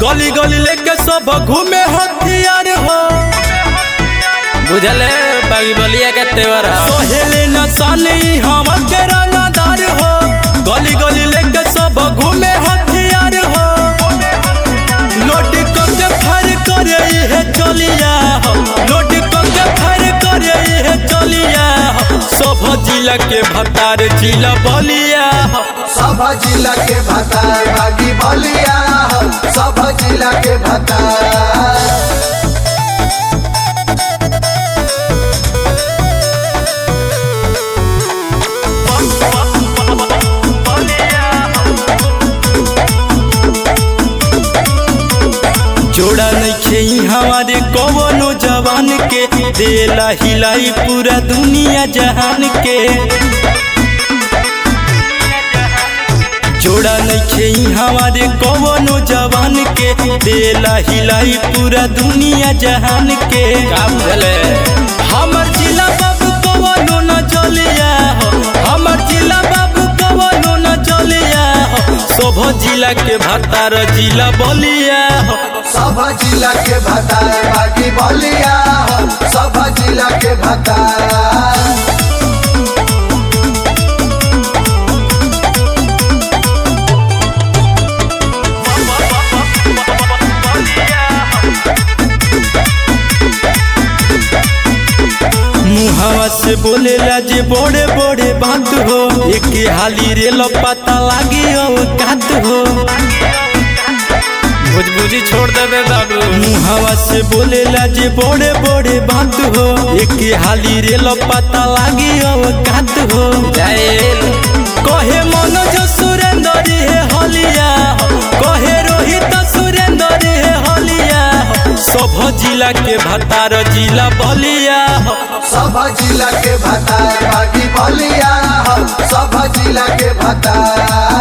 गली गली लेके सब घूमे हथियार हो बुझले बागी बलिया के तेवर सोहेले नसानी हम के रंगदार हो गली गली लेके सब घूमे हथियार हो लोट के फर करे है चलिया हो लोट के फर करे है चलिया हो सब जिला के भतार जिला बलिया हो सब जिला के भतार बागी बलिया हो सब जिला के भतार जोड़ा नहीं खेई हमारे कवनो जवान के देला हिलाई पूरा दुनिया जहान के जोड़ा नहीं खेई हमारे कवनो जवान के देला हिलाई पूरा दुनिया जहान के का बुझले हमर जिला बाबू कवनो न चलिया हो हमर जिला बाबू कवनो न चलिया हो शोभ जिला के भतार जिला बलिया हो सब जिला के भतार बागी बलिया हो सब जिला के भतार मुहावा से बोलेला जे बड़े बड़े बात हो एक हाली रे पता लागी औकात हो भुजभुजी छोड़ देबे बाबू मुहावा से बोलेला जे बड़े बड़े बात हो एक हाली रे पता लागी औकात हो जाइल कहे मनोज सुरेंद्र हे हलिया हो कहे रोहित सुरेंद्र हे हलिया हो सब जिला के भतार जिला बलिया हो सब जिला के भतार बागी बलिया हो सब जिला के भतार